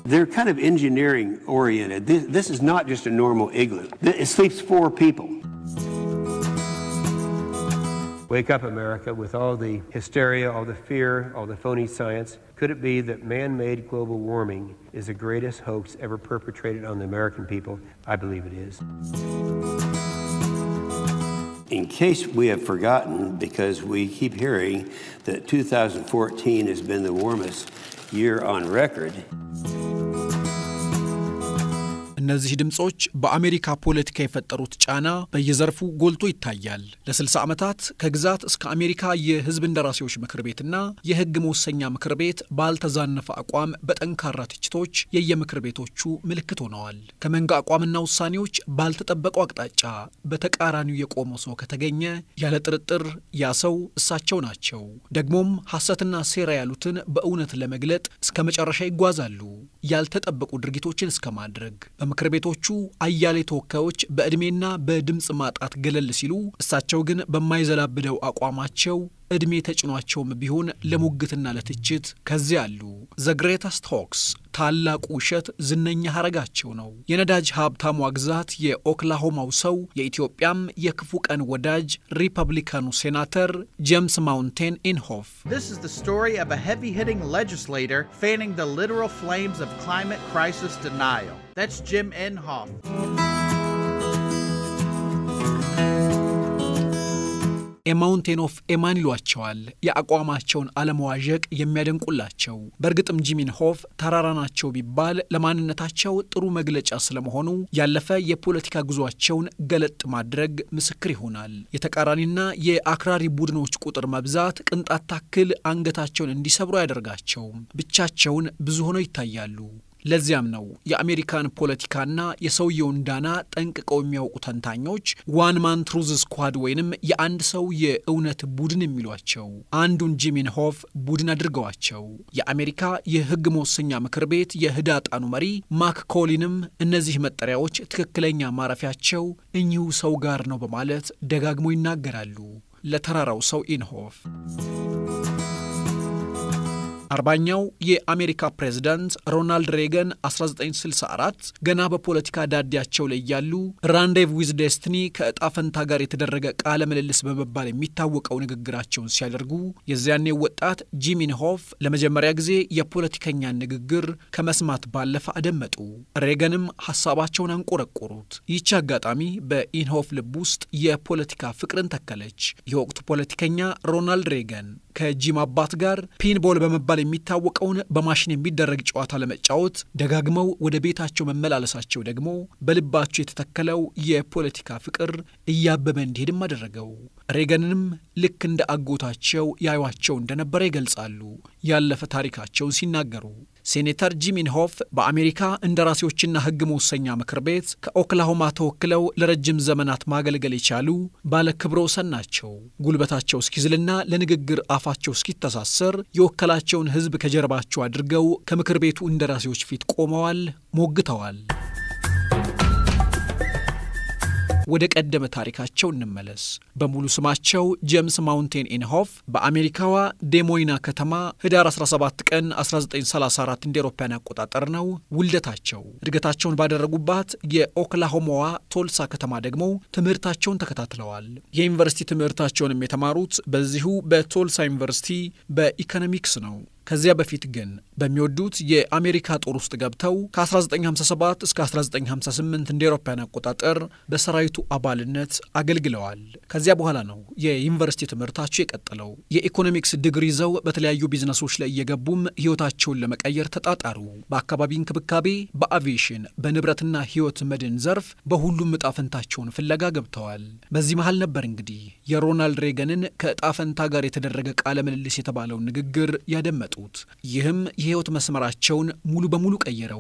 They're kind of engineering oriented. This, this is not just a normal igloo. It sleeps four people. Wake up, America, with all the hysteria, all the fear, all the phony science. Could it be that man made global warming is the greatest hoax ever perpetrated on the American people? I believe it is. In case we have forgotten, because we keep hearing that 2014 has been the warmest year on record. እነዚህ ድምፆች በአሜሪካ ፖለቲካ የፈጠሩት ጫና በየዘርፉ ጎልቶ ይታያል። ለ60 ዓመታት ከግዛት እስከ አሜሪካ የሕዝብ እንደራሴዎች ምክር ቤትና የሕግ መወሰኛ ምክር ቤት ባልተዛነፈ አቋም በጠንካራ ትችቶች የየምክር ቤቶቹ ምልክት ሆነዋል። ከመንጋ አቋምና ውሳኔዎች ባልተጠበቀው አቅጣጫ በተቃራኒው የቆመ ሰው ከተገኘ ያለ ጥርጥር ያ ሰው እሳቸው ናቸው። ደግሞም ሐሰትና ሴራ ያሉትን በእውነት ለመግለጥ እስከ መጨረሻ ይጓዛሉ። ያልተጠበቁ ድርጊቶችን እስከ ማድረግ በምክር ቤቶቹ አያሌ ተወካዮች በዕድሜና በድምፅ ማጣት ገለል ሲሉ፣ እሳቸው ግን በማይዘላብደው አቋማቸው ዕድሜ ተጭኗቸውም ቢሆን ለሙግትና ለትችት ከዚያ አሉ። ዘ ግሬተስት ሆክስ ታላቁ ውሸት ዝነኛ ሐረጋቸው ነው። የነዳጅ ሀብታሟ ግዛት የኦክላሆማው ሰው የኢትዮጵያም የክፉ ቀን ወዳጅ ሪፐብሊካኑ ሴናተር ጄምስ ማውንቴን ኢንሆፍ This is the story of a heavy hitting legislator fanning the literal flames of climate crisis denial. That's Jim Inhofe. ኤማውንቴን ኦፍ ኤማን ይሏቸዋል። የአቋማቸውን አለመዋዠቅ የሚያደንቁላቸው። በእርግጥም ጂሚን ሆፍ ተራራ ናቸው ቢባል ለማንነታቸው ጥሩ መግለጫ ስለመሆኑ ያለፈ የፖለቲካ ጉዟቸውን ገለጥ ማድረግ ምስክር ይሆናል። የተቃራኒና የአክራሪ ቡድኖች ቁጥር መብዛት ቅንጣት ታክል አንገታቸውን እንዲሰብሩ አያደርጋቸውም። ብቻቸውን ብዙ ሆነው ይታያሉ። ለዚያም ነው የአሜሪካን ፖለቲካና የሰውየውን ዳና ጠንቅቀው የሚያውቁ ተንታኞች ዋን ማን ትሩዝ ስኳድ ወይንም የአንድ ሰው የእውነት ቡድን የሚሏቸው። አንዱን ጂሚን ሆፍ ቡድን አድርገዋቸው የአሜሪካ የሕግ መወሰኛ ምክር ቤት የህዳጣኑ መሪ ማክ ኮሊንም እነዚህ መጠሪያዎች ትክክለኛ ማረፊያቸው እኚሁ ሰው ጋር ነው በማለት ደጋግሞ ይናገራሉ። ለተራራው ሰው ኢንሆፍ አርባኛው የአሜሪካ ፕሬዝዳንት ሮናልድ ሬገን 1964 ገና በፖለቲካ ዳዲያቸው ላይ ያሉ ራንዴቭ ዊዝ ዴስትኒ ከእጣ ፈንታ ጋር የተደረገ ቃለ ምልልስ በመባል የሚታወቀው ንግግራቸውን ሲያደርጉ የዚያኔው ወጣት ጂሚን ሆፍ ለመጀመሪያ ጊዜ የፖለቲከኛን ንግግር ከመስማት ባለፈ አደመጡ። ሬገንም ሀሳባቸውን አንቆረቆሩት። ይህች አጋጣሚ በኢንሆፍ ልብ ውስጥ የፖለቲካ ፍቅርን ተከለች። የወቅቱ ፖለቲከኛ ሮናልድ ሬገን ከጂም አባት ጋር ፒንቦል በመባል የሚታወቀውን በማሽን የሚደረግ ጨዋታ ለመጫወት ደጋግመው ወደ ቤታቸው መመላለሳቸው ደግሞ በልባቸው የተተከለው የፖለቲካ ፍቅር እያበበ እንዲሄድም አደረገው። ሬገንንም ልክ እንደ አጎታቸው ያዩቸው እንደነበረ ይገልጻሉ ያለፈ ታሪካቸውን ሲናገሩ። ሴኔተር ጂሚን ሆፍ በአሜሪካ እንደራሴዎችና ሕግ መወሰኛ ምክር ቤት ከኦክላሆማ ተወክለው ለረጅም ዘመናት ማገልገል የቻሉ ባለ ክብረ ወሰን ናቸው። ጉልበታቸው እስኪዝልና ለንግግር አፋቸው እስኪተሳሰር የወከላቸውን ሕዝብ ከጀርባቸው አድርገው ከምክር ቤቱ እንደራሴዎች ፊት ቆመዋል፣ ሞግተዋል። ወደ ቀደመ ታሪካቸው እንመለስ። በሙሉ ስማቸው ጄምስ ማውንቴን ኢንሆፍ በአሜሪካዋ ዴሞይና ከተማ ህዳር 17 ቀን 1934 እንደ ኤሮፓያን አቆጣጠር ነው ውልደታቸው። እድገታቸውን ባደረጉባት የኦክላሆማዋ ቶልሳ ከተማ ደግሞ ትምህርታቸውን ተከታትለዋል። የዩኒቨርሲቲ ትምህርታቸውንም የተማሩት በዚሁ በቶልሳ ዩኒቨርሲቲ በኢኮኖሚክስ ነው። ከዚያ በፊት ግን በሚወዱት የአሜሪካ ጦር ውስጥ ገብተው ከ1957 እስከ 1958 እንደ ኤሮፓያን አቆጣጠር በሰራዊቱ አባልነት አገልግለዋል። ከዚያ በኋላ ነው የዩኒቨርሲቲ ትምህርታቸው የቀጠለው። የኢኮኖሚክስ ዲግሪ ይዘው በተለያዩ ቢዝነሶች ላይ እየገቡም ህይወታቸውን ለመቀየር ተጣጣሩ። በአካባቢ እንክብካቤ፣ በአቪዬሽን፣ በንብረትና ህይወት መድን ዘርፍ በሁሉም እጣ ፈንታቸውን ፍለጋ ገብተዋል። በዚህ መሀል ነበር እንግዲህ የሮናልድ ሬገንን ከእጣ ፈንታ ጋር የተደረገ ቃለ ምልልስ የተባለውን ንግግር ያደመጡ ይህም የህይወት መስመራቸውን ሙሉ በሙሉ ቀየረው።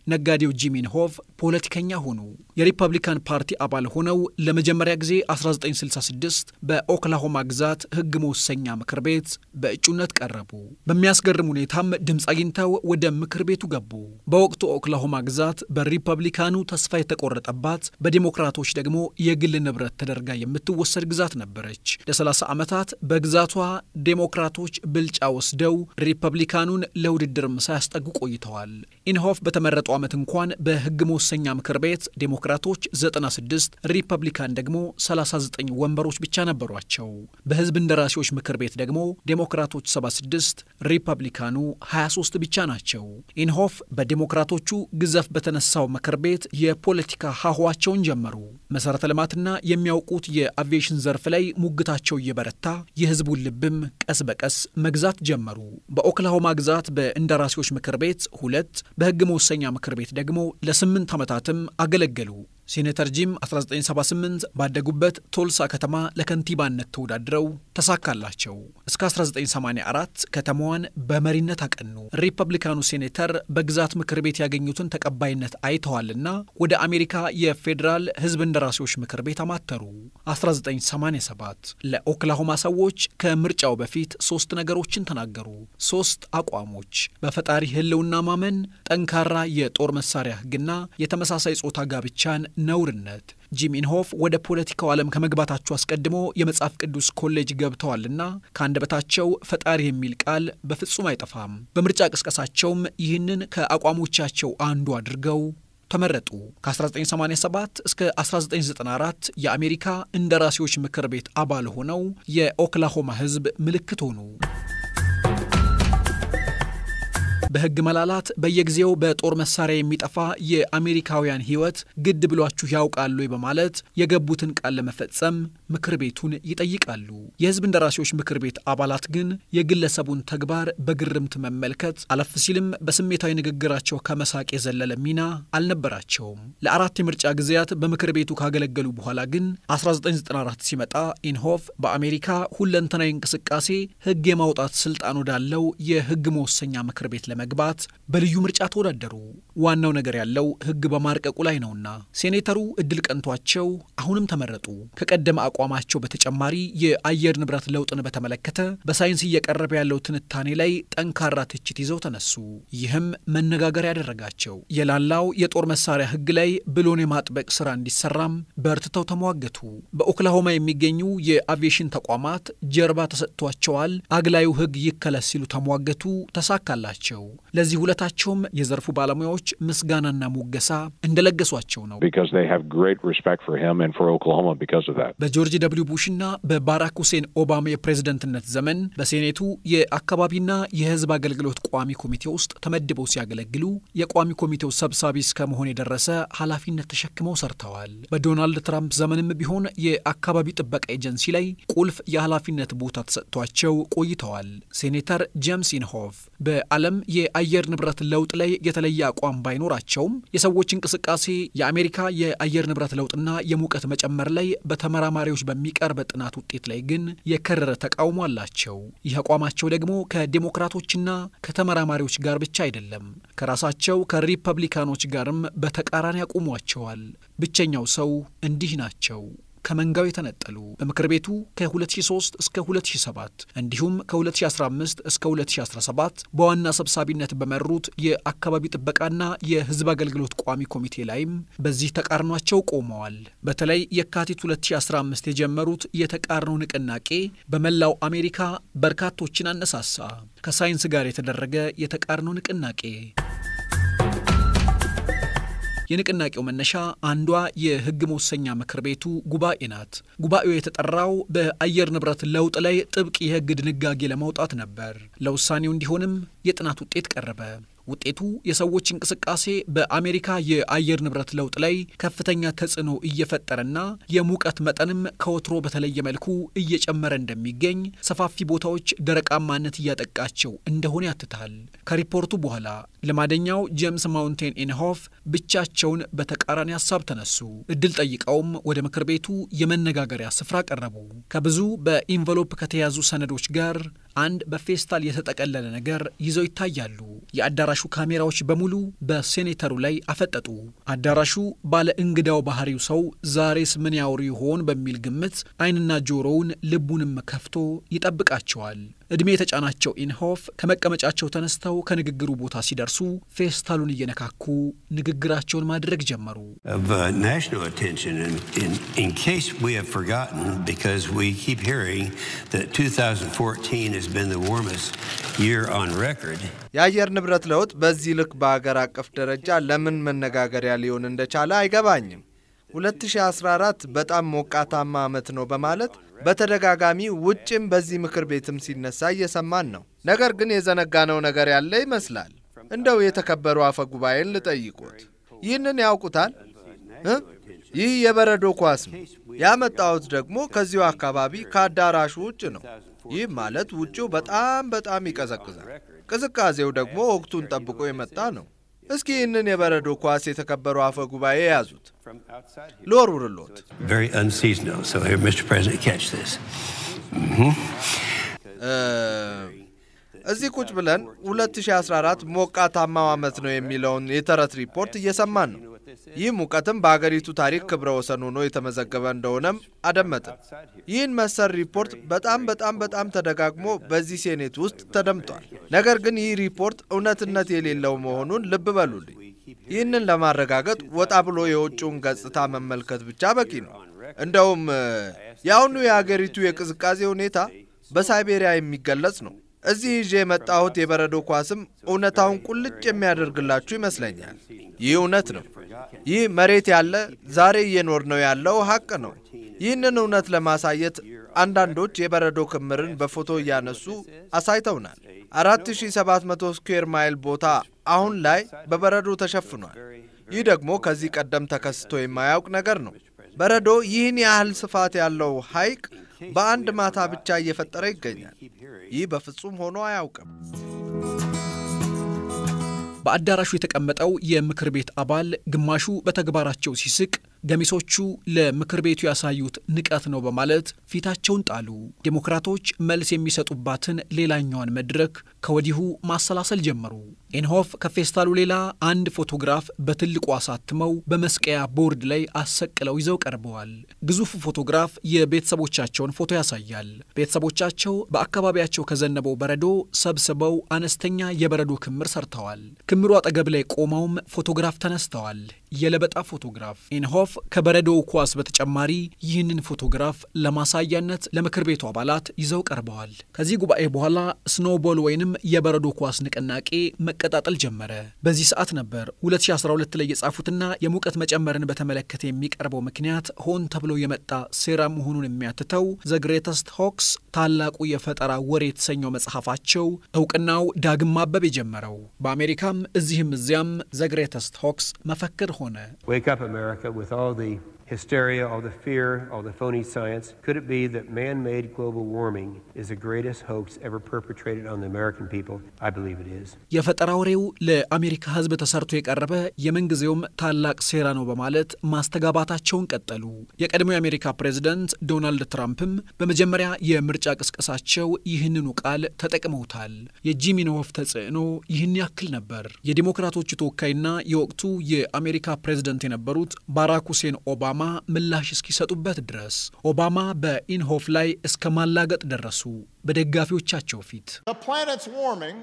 ነጋዴው ጂም ኢንሆፍ ፖለቲከኛ ሆኑ። የሪፐብሊካን ፓርቲ አባል ሆነው ለመጀመሪያ ጊዜ 1966 በኦክላሆማ ግዛት ሕግ መወሰኛ ምክር ቤት በእጩነት ቀረቡ። በሚያስገርም ሁኔታም ድምፅ አግኝተው ወደ ምክር ቤቱ ገቡ። በወቅቱ ኦክላሆማ ግዛት በሪፐብሊካኑ ተስፋ የተቆረጠባት፣ በዲሞክራቶች ደግሞ የግል ንብረት ተደርጋ የምትወሰድ ግዛት ነበረች። ለ30 ዓመታት በግዛቷ ዴሞክራቶች ብልጫ ወስደው ሪፐብሊካኑን ለውድድርም ሳያስጠጉ ቆይተዋል። ኢንሆፍ በተመረጡ ዓመት እንኳን በሕግ መወሰኛ ምክር ቤት ዴሞክራቶች 96 ሪፐብሊካን ደግሞ 39 ወንበሮች ብቻ ነበሯቸው። በሕዝብ እንደራሴዎች ምክር ቤት ደግሞ ዴሞክራቶች 76 ሪፐብሊካኑ 23 ብቻ ናቸው። ኢንሆፍ በዴሞክራቶቹ ግዘፍ በተነሳው ምክር ቤት የፖለቲካ ሀሁዋቸውን ጀመሩ። መሠረተ ልማትና የሚያውቁት የአቪዬሽን ዘርፍ ላይ ሙግታቸው እየበረታ የሕዝቡን ልብም ቀስ በቀስ መግዛት ጀመሩ። በኦክላሆማ ግዛት በእንደራሴዎች ምክር ቤት ሁለት በሕግ መወሰኛ ምክር ቤት ደግሞ ለስምንት ዓመታትም አገለገሉ። ሴኔተር ጂም 1978 ባደጉበት ቶልሳ ከተማ ለከንቲባነት ተወዳድረው ተሳካላቸው። እስከ 1984 ከተማዋን በመሪነት አቀኑ። ሪፐብሊካኑ ሴኔተር በግዛት ምክር ቤት ያገኙትን ተቀባይነት አይተዋልና ወደ አሜሪካ የፌዴራል ሕዝብ እንደራሴዎች ምክር ቤት አማተሩ። 1987 ለኦክላሆማ ሰዎች ከምርጫው በፊት ሶስት ነገሮችን ተናገሩ። ሶስት አቋሞች፣ በፈጣሪ ሕልውና ማመን፣ ጠንካራ የጦር መሳሪያ ሕግና የተመሳሳይ ጾታ ጋብቻን ነውርነት። ጂም ኢንሆፍ ወደ ፖለቲካው ዓለም ከመግባታቸው አስቀድሞ የመጽሐፍ ቅዱስ ኮሌጅ ገብተዋልና ከአንደበታቸው ፈጣሪ የሚል ቃል በፍጹም አይጠፋም። በምርጫ ቅስቀሳቸውም ይህንን ከአቋሞቻቸው አንዱ አድርገው ተመረጡ። ከ1987 እስከ 1994 የአሜሪካ እንደራሴዎች ምክር ቤት አባል ሆነው የኦክላሆማ ሕዝብ ምልክት ሆኑ። በሕግ መላላት በየጊዜው በጦር መሳሪያ የሚጠፋ የአሜሪካውያን ሕይወት ግድ ብሏችሁ ያውቃሉ በማለት የገቡትን ቃል ለመፈጸም ምክር ቤቱን ይጠይቃሉ። የሕዝብ እንደራሴዎች ምክር ቤት አባላት ግን የግለሰቡን ተግባር በግርምት መመልከት አለፍ ሲልም በስሜታዊ ንግግራቸው ከመሳቅ የዘለለ ሚና አልነበራቸውም። ለአራት የምርጫ ጊዜያት በምክር ቤቱ ካገለገሉ በኋላ ግን 1994 ሲመጣ ኢንሆፍ በአሜሪካ ሁለንተናዊ እንቅስቃሴ ሕግ የማውጣት ስልጣን ወዳለው የሕግ መወሰኛ ምክር ቤት ለመግባት በልዩ ምርጫ ተወዳደሩ። ዋናው ነገር ያለው ሕግ በማርቀቁ ላይ ነውና ሴኔተሩ እድል ቀንቷቸው አሁንም ተመረጡ። ከቀደመ አቋማቸው በተጨማሪ የአየር ንብረት ለውጥን በተመለከተ በሳይንስ እየቀረበ ያለው ትንታኔ ላይ ጠንካራ ትችት ይዘው ተነሱ። ይህም መነጋገሪያ ያደረጋቸው። የላላው የጦር መሳሪያ ሕግ ላይ ብሎን የማጥበቅ ስራ እንዲሰራም በርትተው ተሟገቱ። በኦክላሆማ የሚገኙ የአቪዬሽን ተቋማት ጀርባ ተሰጥቷቸዋል። አግላዩ ሕግ ይከለስ ሲሉ ተሟገቱ። ተሳካላቸው። ለዚህ ውለታቸውም የዘርፉ ባለሙያዎች ምስጋናና ሙገሳ እንደለገሷቸው ነው። በጆርጅ ደብሊው ቡሽና በባራክ ሁሴን ኦባማ የፕሬዝደንትነት ዘመን በሴኔቱ የአካባቢና የሕዝብ አገልግሎት ቋሚ ኮሚቴ ውስጥ ተመድበው ሲያገለግሉ የቋሚ ኮሚቴው ሰብሳቢ እስከ መሆን የደረሰ ኃላፊነት ተሸክመው ሰርተዋል። በዶናልድ ትራምፕ ዘመንም ቢሆን የአካባቢ ጥበቃ ኤጀንሲ ላይ ቁልፍ የኃላፊነት ቦታ ተሰጥቷቸው ቆይተዋል። ሴኔተር ጄምስ ኢንሆፍ በዓለም የአየር ንብረት ለውጥ ላይ የተለየ አቋም ባይኖራቸውም የሰዎች እንቅስቃሴ የአሜሪካ የአየር ንብረት ለውጥና የሙቀት መጨመር ላይ በተመራማሪዎች በሚቀርብ ጥናት ውጤት ላይ ግን የከረረ ተቃውሞ አላቸው። ይህ አቋማቸው ደግሞ ከዴሞክራቶችና ከተመራማሪዎች ጋር ብቻ አይደለም፣ ከራሳቸው ከሪፐብሊካኖች ጋርም በተቃራኒ ያቆሟቸዋል። ብቸኛው ሰው እንዲህ ናቸው። ከመንጋው የተነጠሉ በምክር ቤቱ ከ2003 እስከ 2007 እንዲሁም ከ2015 እስከ 2017 በዋና ሰብሳቢነት በመሩት የአካባቢ ጥበቃና የሕዝብ አገልግሎት ቋሚ ኮሚቴ ላይም በዚህ ተቃርኗቸው ቆመዋል። በተለይ የካቲት 2015 የጀመሩት የተቃርኖ ንቅናቄ በመላው አሜሪካ በርካቶችን አነሳሳ። ከሳይንስ ጋር የተደረገ የተቃርኖ ንቅናቄ የንቅናቄው መነሻ አንዷ የሕግ መወሰኛ ምክር ቤቱ ጉባኤ ናት። ጉባኤው የተጠራው በአየር ንብረት ለውጥ ላይ ጥብቅ የሕግ ድንጋጌ ለማውጣት ነበር። ለውሳኔው እንዲሆንም የጥናት ውጤት ቀረበ። ውጤቱ የሰዎች እንቅስቃሴ በአሜሪካ የአየር ንብረት ለውጥ ላይ ከፍተኛ ተጽዕኖ እየፈጠረና የሙቀት መጠንም ከወትሮ በተለየ መልኩ እየጨመረ እንደሚገኝ፣ ሰፋፊ ቦታዎች ደረቃማነት እያጠቃቸው እንደሆነ ያትታል። ከሪፖርቱ በኋላ ልማደኛው ጄምስ ማውንቴን ኢንሆፍ ብቻቸውን በተቃራኒ ሀሳብ ተነሱ። እድል ጠይቀውም ወደ ምክር ቤቱ የመነጋገሪያ ስፍራ ቀረቡ። ከብዙ በኢንቨሎፕ ከተያዙ ሰነዶች ጋር አንድ በፌስታል የተጠቀለለ ነገር ይዘው ይታያሉ። የአዳራሹ የአዳራሹ ካሜራዎች በሙሉ በሴኔተሩ ላይ አፈጠጡ። አዳራሹ ባለ እንግዳው ባህሪው ሰው ዛሬስ ምን ያወሩ ይሆን በሚል ግምት ዓይንና ጆሮውን ልቡንም ከፍቶ ይጠብቃቸዋል። ዕድሜ የተጫናቸው ኢንሆፍ ከመቀመጫቸው ተነስተው ከንግግሩ ቦታ ሲደርሱ ፌስታሉን እየነካኩ ንግግራቸውን ማድረግ ጀመሩ። of uh, national attention. And in, in case we have forgotten, because we keep hearing that 2014 has been the warmest year on record, የአየር ንብረት ለውጥ በዚህ ልክ በአገር አቀፍ ደረጃ ለምን መነጋገሪያ ሊሆን እንደቻለ አይገባኝም። 2014 በጣም ሞቃታማ ዓመት ነው በማለት በተደጋጋሚ ውጭም በዚህ ምክር ቤትም ሲነሳ እየሰማን ነው። ነገር ግን የዘነጋነው ነገር ያለ ይመስላል። እንደው የተከበሩ አፈ ጉባኤን ልጠይቁት፣ ይህንን ያውቁታል? እ? ይህ የበረዶ ኳስ ነው። ያመጣሁት ደግሞ ከዚሁ አካባቢ ከአዳራሹ ውጭ ነው። ይህ ማለት ውጭው በጣም በጣም ይቀዘቅዛል። ቅዝቃዜው ደግሞ ወቅቱን ጠብቆ የመጣ ነው። እስኪ ይህንን የበረዶ ኳስ የተከበሩ አፈ ጉባኤ የያዙት ልወርውርሎት። very unseasonal. So here, Mr. President, catch this. እ፣ እዚህ ቁጭ ብለን 2014 ሞቃታማው ዓመት ነው የሚለውን የተረት ሪፖርት እየሰማን ነው። ይህ ሙቀትም በአገሪቱ ታሪክ ክብረ ወሰን ሆኖ የተመዘገበ እንደሆነም አደመጥን። ይህን መሰል ሪፖርት በጣም በጣም በጣም ተደጋግሞ በዚህ ሴኔት ውስጥ ተደምጧል። ነገር ግን ይህ ሪፖርት እውነትነት የሌለው መሆኑን ልብ በሉልኝ። ይህንን ለማረጋገጥ ወጣ ብሎ የውጭውን ገጽታ መመልከት ብቻ በቂ ነው። እንደውም እ፣ የአሁኑ የአገሪቱ የቅዝቃዜ ሁኔታ በሳይቤሪያ የሚገለጽ ነው። እዚህ ይዤ የመጣሁት የበረዶ ኳስም እውነታውን ቁልጭ የሚያደርግላችሁ ይመስለኛል። ይህ እውነት ነው። ይህ መሬት ያለ ዛሬ እየኖር ነው ያለው ሀቅ ነው። ይህንን እውነት ለማሳየት አንዳንዶች የበረዶ ክምርን በፎቶ እያነሱ አሳይተውናል። 4700 ስኩዌር ማይል ቦታ አሁን ላይ በበረዶ ተሸፍኗል። ይህ ደግሞ ከዚህ ቀደም ተከስቶ የማያውቅ ነገር ነው። በረዶ ይህን ያህል ስፋት ያለው ሐይቅ በአንድ ማታ ብቻ እየፈጠረ ይገኛል። ይህ በፍጹም ሆኖ አያውቅም። በአዳራሹ የተቀመጠው የምክር ቤት አባል ግማሹ በተግባራቸው ሲስቅ፣ ገሚሶቹ ለምክር ቤቱ ያሳዩት ንቀት ነው በማለት ፊታቸውን ጣሉ። ዴሞክራቶች መልስ የሚሰጡባትን ሌላኛዋን መድረክ ከወዲሁ ማሰላሰል ጀመሩ። ኢንሆፍ ከፌስታሉ ሌላ አንድ ፎቶግራፍ በትልቁ አሳትመው በመስቀያ ቦርድ ላይ አሰቅለው ይዘው ቀርበዋል። ግዙፉ ፎቶግራፍ የቤተሰቦቻቸውን ፎቶ ያሳያል። ቤተሰቦቻቸው በአካባቢያቸው ከዘነበው በረዶ ሰብስበው አነስተኛ የበረዶ ክምር ሰርተዋል። ክምሩ አጠገብ ላይ ቆመውም ፎቶግራፍ ተነስተዋል። የለበጣ ፎቶግራፍ። ኢንሆፍ ከበረዶው ኳስ በተጨማሪ ይህንን ፎቶግራፍ ለማሳያነት ለምክር ቤቱ አባላት ይዘው ቀርበዋል። ከዚህ ጉባኤ በኋላ ስኖውቦል ወይንም የበረዶ ኳስ ንቅናቄ መቀጣጠል ጀመረ። በዚህ ሰዓት ነበር 2012 ላይ የጻፉትና የሙቀት መጨመርን በተመለከተ የሚቀርበው ምክንያት ሆን ተብሎ የመጣ ሴራ መሆኑን የሚያትተው ዘ ግሬተስት ሆክስ ታላቁ የፈጠራ ወሬ የተሰኘው መጽሐፋቸው እውቅናው ዳግም ማበብ የጀመረው። በአሜሪካም እዚህም እዚያም ዘ ግሬተስት ሆክስ መፈክር ሆነ። Wake up, America, with all the hysteria, all the fear, all the phony science. Could it be that man made global warming is the greatest hoax ever perpetrated on the American people? I believe it is. የፈጠራ ወሬው ለአሜሪካ ሕዝብ ተሰርቶ የቀረበ የምንጊዜውም ታላቅ ሴራ ነው በማለት ማስተጋባታቸውን ቀጠሉ። የቀድሞ የአሜሪካ ፕሬዝደንት ዶናልድ ትራምፕም በመጀመሪያ የምርጫ ቅስቀሳቸው ይህንኑ ቃል ተጠቅመውታል። የጂም ኢንሆፍ ተጽዕኖ ይህን ያክል ነበር። የዲሞክራቶቹ ተወካይና የወቅቱ የአሜሪካ ፕሬዝደንት የነበሩት ባራክ ሁሴን ኦባማ ምላሽ እስኪሰጡበት ድረስ ኦባማ በኢንሆፍ ላይ እስከ ማላገጥ ደረሱ በደጋፊዎቻቸው ፊት። The planet's warming.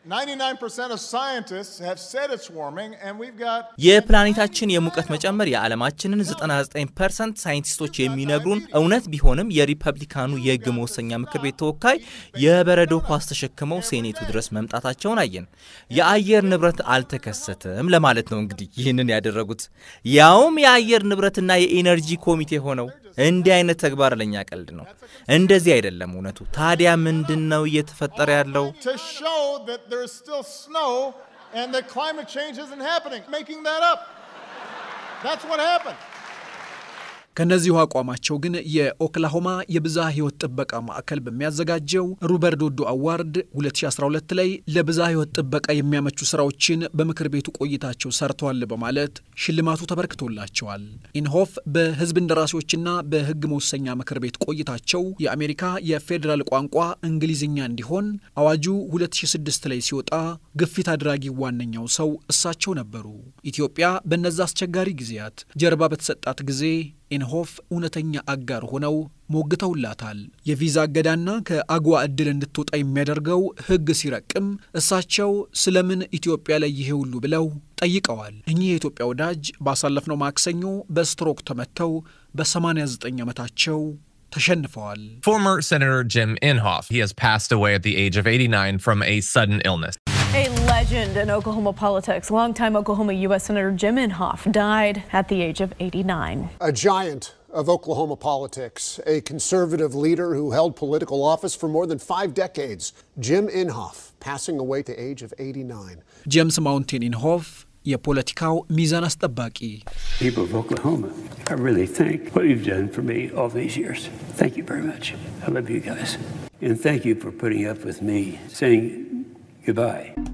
99% of scientists have said it's warming, and we've got የፕላኔታችን የሙቀት መጨመር የዓለማችንን 99 ፐርሰንት ሳይንቲስቶች የሚነግሩን እውነት ቢሆንም የሪፐብሊካኑ የሕግ መወሰኛ ምክር ቤት ተወካይ የበረዶ ኳስ ተሸክመው ሴኔቱ ድረስ መምጣታቸውን አየን። የአየር ንብረት አልተከሰተም ለማለት ነው እንግዲህ ይህንን ያደረጉት ያውም የአየር ንብረትና የኢነርጂ ኮሚቴ ሆነው። እንዲህ አይነት ተግባር ለኛ ቀልድ ነው። እንደዚህ አይደለም እውነቱ። ታዲያ ምንድን ነው እየተፈጠረ ያለው? to show that there's still snow and that climate change isn't happening. Making that up. That's what happened. ከእነዚሁ አቋማቸው ግን የኦክላሆማ የብዝሃ ሕይወት ጥበቃ ማዕከል በሚያዘጋጀው ሩበርት ዶዶ አዋርድ 2012 ላይ ለብዝሃ ሕይወት ጥበቃ የሚያመቹ ስራዎችን በምክር ቤቱ ቆይታቸው ሰርተዋል በማለት ሽልማቱ ተበርክቶላቸዋል። ኢንሆፍ በህዝብ እንደራሴዎችና በህግ መወሰኛ ምክር ቤት ቆይታቸው የአሜሪካ የፌዴራል ቋንቋ እንግሊዝኛ እንዲሆን አዋጁ 2006 ላይ ሲወጣ ግፊት አድራጊ ዋነኛው ሰው እሳቸው ነበሩ። ኢትዮጵያ በእነዛ አስቸጋሪ ጊዜያት ጀርባ በተሰጣት ጊዜ ኢንሆፍ እውነተኛ አጋር ሆነው ሞግተውላታል። የቪዛ እገዳና ከአግዋ ዕድል እንድትወጣ የሚያደርገው ሕግ ሲረቅም እሳቸው ስለምን ኢትዮጵያ ላይ ይሄ ሁሉ ብለው ጠይቀዋል። እኚህ የኢትዮጵያ ወዳጅ ባሳለፍነው ማክሰኞ በስትሮክ ተመተው በ89 ዓመታቸው ተሸንፈዋል። Former Senator Jim Inhofe. He has passed away at the age of 89 from a sudden illness. A legend in Oklahoma politics. Longtime Oklahoma U.S. Senator Jim Inhofe died at the age of 89. A giant of Oklahoma politics, a conservative leader who held political office for more than five decades, Jim Inhofe, passing away at the age of 89. ጄምስ ማውንቴን ኢንሆፍ የፖለቲካው ሚዛን አስጠባቂ People of Oklahoma, I really thank what you've done for me all these years. Thank you very much. I love you guys. And thank you for putting up with me saying goodbye.